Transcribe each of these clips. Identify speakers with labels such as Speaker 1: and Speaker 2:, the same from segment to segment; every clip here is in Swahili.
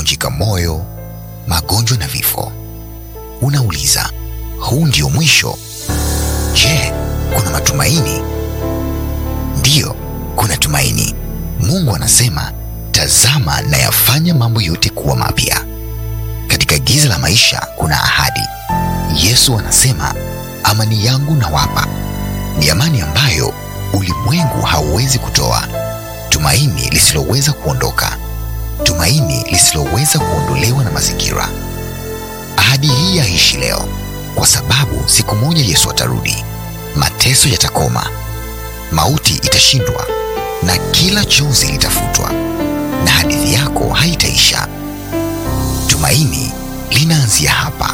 Speaker 1: kuvunjika moyo, magonjwa na vifo. Unauliza, huu ndio mwisho? Je, kuna matumaini? Ndiyo, kuna tumaini. Mungu anasema, tazama nayafanya mambo yote kuwa mapya. Katika giza la maisha kuna ahadi. Yesu anasema, amani yangu nawapa, ni amani ambayo ulimwengu hauwezi kutoa, tumaini lisiloweza kuondoka, tumaini lisiloweza kuondolewa na mazingira. Ahadi hii yaishi leo, kwa sababu siku moja Yesu atarudi, mateso yatakoma, mauti itashindwa, na kila chozi litafutwa, na hadithi yako haitaisha. Tumaini linaanzia hapa.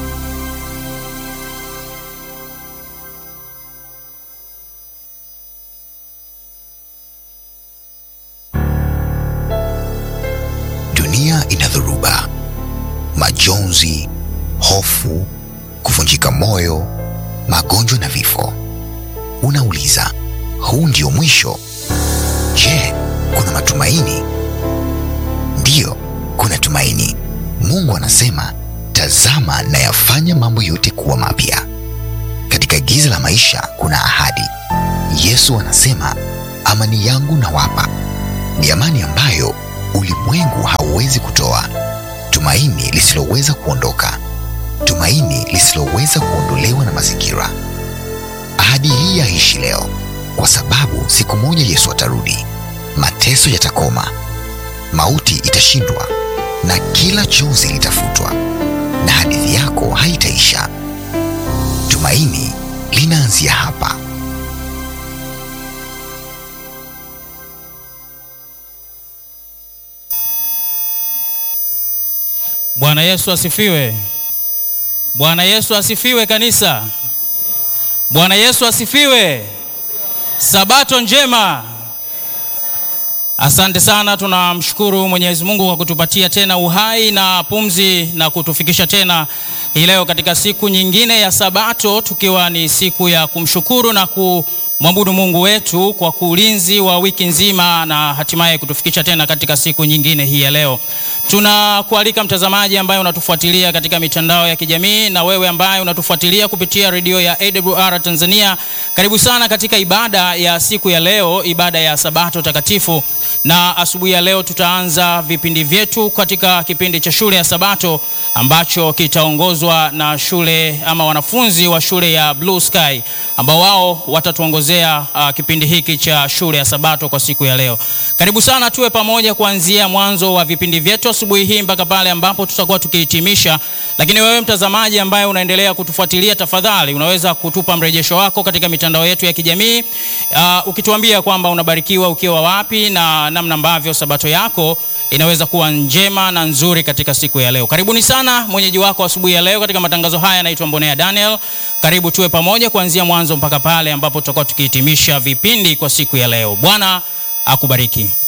Speaker 1: Dunia ina dhoruba, majonzi, hofu, kuvunjika moyo, magonjwa na vifo. Unauliza, huu ndio mwisho? Je, kuna matumaini? Ndiyo, kuna tumaini. Mungu anasema, tazama nayafanya mambo yote kuwa mapya. Katika giza la maisha kuna ahadi. Yesu anasema, amani yangu nawapa, ni amani ambayo ulimwengu hauwezi kutoa, tumaini lisiloweza kuondoka, tumaini lisiloweza kuondolewa na mazingira. Ahadi hii yaishi leo, kwa sababu siku moja Yesu atarudi, mateso yatakoma, mauti itashindwa, na kila chozi litafutwa, na hadithi yako haitaisha. Tumaini linaanzia hapa.
Speaker 2: Bwana Yesu asifiwe. Bwana Yesu asifiwe kanisa. Bwana Yesu asifiwe. Sabato njema. Asante sana, tunamshukuru Mwenyezi Mungu kwa kutupatia tena uhai na pumzi na kutufikisha tena hii leo katika siku nyingine ya Sabato, tukiwa ni siku ya kumshukuru na kumwabudu Mungu wetu kwa ulinzi wa wiki nzima na hatimaye kutufikisha tena katika siku nyingine hii ya leo. Tunakualika mtazamaji ambaye unatufuatilia katika mitandao ya kijamii na wewe ambaye unatufuatilia kupitia redio ya AWR Tanzania, karibu sana katika ibada ya siku ya leo, ibada ya Sabato takatifu. Na asubuhi ya leo tutaanza vipindi vyetu katika kipindi cha shule ya Sabato ambacho kitaongozwa na shule ama wanafunzi wa shule ya Blue Sky ambao wao watatuongozea uh, kipindi hiki cha shule ya Sabato kwa siku ya leo. Karibu sana tuwe pamoja kuanzia mwanzo wa vipindi vyetu asubuhi hii mpaka pale ambapo tutakuwa tukihitimisha. Lakini wewe mtazamaji ambaye unaendelea kutufuatilia, tafadhali unaweza kutupa mrejesho wako katika mitandao yetu ya kijamii uh, ukituambia kwamba unabarikiwa ukiwa wapi na namna ambavyo sabato yako inaweza kuwa njema na nzuri katika siku ya leo. Karibuni sana. Mwenyeji wako asubuhi ya leo katika matangazo haya naitwa Mbonea Daniel. Karibu tuwe pamoja kuanzia mwanzo mpaka pale ambapo tutakuwa tukihitimisha vipindi kwa siku ya leo. Bwana akubariki.